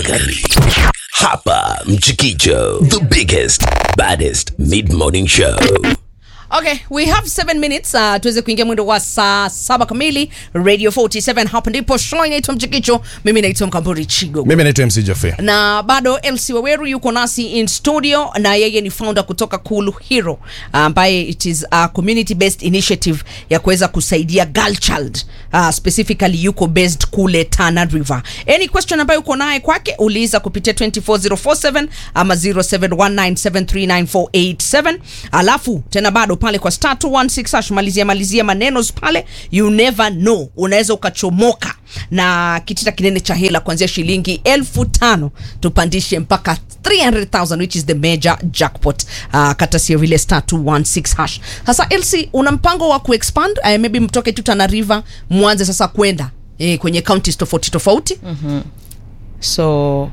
Kali. Hapa Mchikicho, the biggest, baddest mid-morning show. Okay, we have 7 minutes uh, tuweze kuingia mwendo wa saa saba kamili Radio 47 hapa ndipo show inaitwa Mchikicho. Mimi naitwa Mkamburi Chigo. mimi naitwa mc jafe na bado LC Waweru yuko nasi in studio na yeye ni founder kutoka Cool Hero ambaye it is a community based initiative ya kuweza kusaidia girl child uh, specifically yuko based kule Tana River. Any question ambayo uko naye kwake uliza kupitia 24047 ama 0719739487 alafu tena bado pale kwa star 216 hash malizia malizia maneno pale you never know unaweza ukachomoka na kitita kinene cha hela kuanzia shilingi elfu tano tupandishe mpaka 300,000 which is the major jackpot uh, kata sio vile star 216 hash sasa lc una mpango wa kuexpand uh, maybe mtoke tu Tana River mwanze sasa kwenda eh, kwenye counties tofauti tofauti so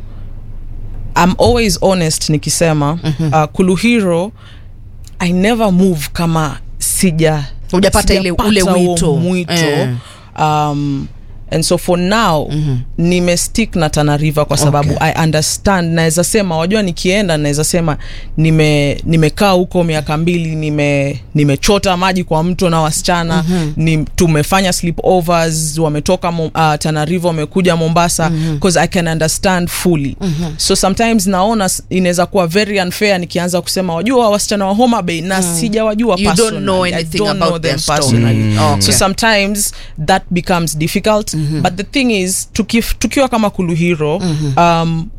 i'm always honest nikisema mm-hmm. uh, kuluhiro i never move kama sija Hujapata ile- sijapata ule huo wito. mwito Eh. um, and so for now mm-hmm. nimestick na Tana River kwa sababu Okay. i understand naweza sema wajua nikienda naweza sema nime nimekaa huko miaka mbili nime nimechota maji kwa mto na wasichana mm-hmm. ni, tumefanya sleepovers wametoka Mo- uh, Tana River wamekuja Mombasa because I can understand fully mm-hmm. so sometimes naona s- inaweza kuwa very unfair nikianza kusema wajua wasichana wa Homa Bay na sijawajua You don't personally. know I anything don't about know them their story. personally Mm. Okay. so sometimes that becomes difficult but the thing is tukif, tukiwa kama kuluhiro um,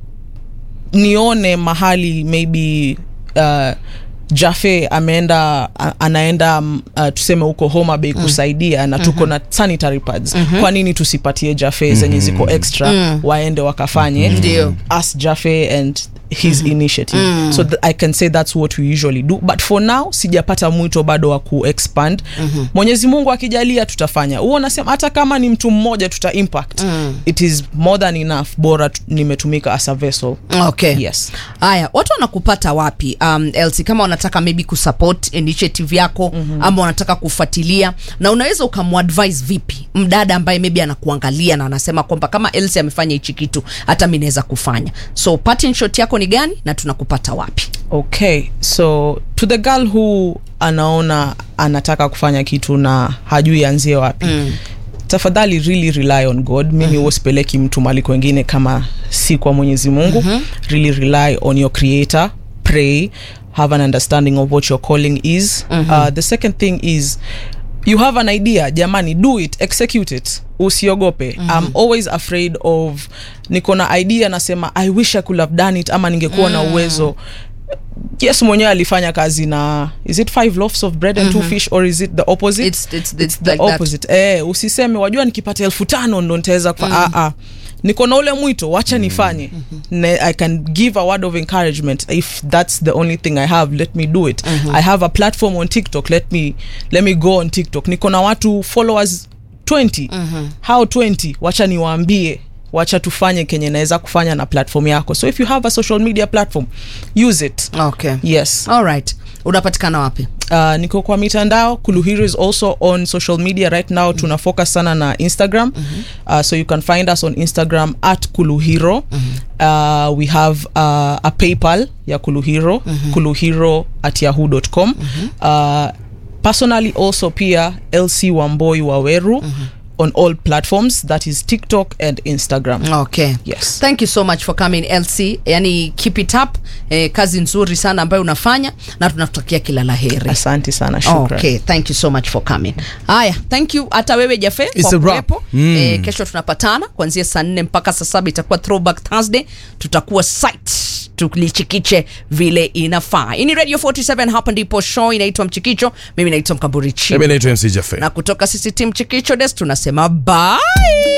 nione mahali maybe uh, jafe ameenda a- anaenda um, uh, tuseme huko homa bay kusaidia na tuko na sanitary pads kwa nini tusipatie jafe zenye ziko extra waende wakafanye Ndio. as jafe and his initiative so th i can say that's what we usually do but for now sijapata mwito bado wa kuexpand mwenyezi mungu akijalia tutafanya huo nasema hata kama ni mtu mmoja tuta impact it is more than enough bora tu- nimetumika as a vessel okay yes haya watu wanakupata wapi um, LC kama wanataka maybe kusupport initiative yako mm-hmm. ama wanataka kufuatilia na unaweza ukamuadvise vipi mdada ambaye maybe anakuangalia na anasema kwamba kama LC amefanya hichi kitu hata mi naweza kufanya so parting shot yako ni gani na tunakupata wapi okay so to the girl who anaona anataka kufanya kitu na hajui anzie wapi mm. tafadhali really rely on god mimi mm-hmm. usipeleki mtu mali kwengine kama si kwa mwenyezi mungu mm-hmm. really rely on your creator pray have an understanding of what your calling is mm-hmm. uh, the second thing is you have an idea jamani do it execute it usiogope mm-hmm. i'm always afraid of niko na idea nasema i wish i could have done it ama ningekuwa mm. na uwezo yes mwenyewe alifanya kazi na is it five loaves of bread and two fish or is it the opposite It's- it's- it's the like that. opposite eh, usiseme wajua nikipata elfu tano ndo nitaweza kufa mm. ah, ah. niko na ule mwito wacha nifanye ne, i can give a word of encouragement if that's the only thing i have let me do it i have a platform on tiktok let me let me go on tiktok niko na watu followers 20 how 20 wacha niwaambie wacha tufanye kenye naweza kufanya na platform yako so if you have a social media platform use it okay yes alright unapatikana wapi uh, niko kwa mitandao kuluhiro is also on social media right now tuna focus sana na instagram uh, so you can find us on instagram at kuluhiro uh, we have uh, a paypal ya kuluhiro kuluhiro at yahoo.com uh, personally also pia lc wamboi waweru on all platforms that is tiktok and instagram okay Yes. thank you so much for coming lc yani keep it up eh, kazi nzuri sana ambayo unafanya na tunakutakia kila la heri asante sana shukran okay thank you so much for coming haya thank you hata wewe jafe It's kwa a wrap. kuwepo mm. eh, kesho tunapatana kuanzia saa nne mpaka saa saba itakuwa throwback thursday tutakuwa site tulichikiche vile inafaa hii ni radio 47 hapa ndipo show inaitwa mchikicho mimi naitwa mkamburi mimi chibu naitwa mc jafe na kutoka sisi tim chikicho des tunasema bye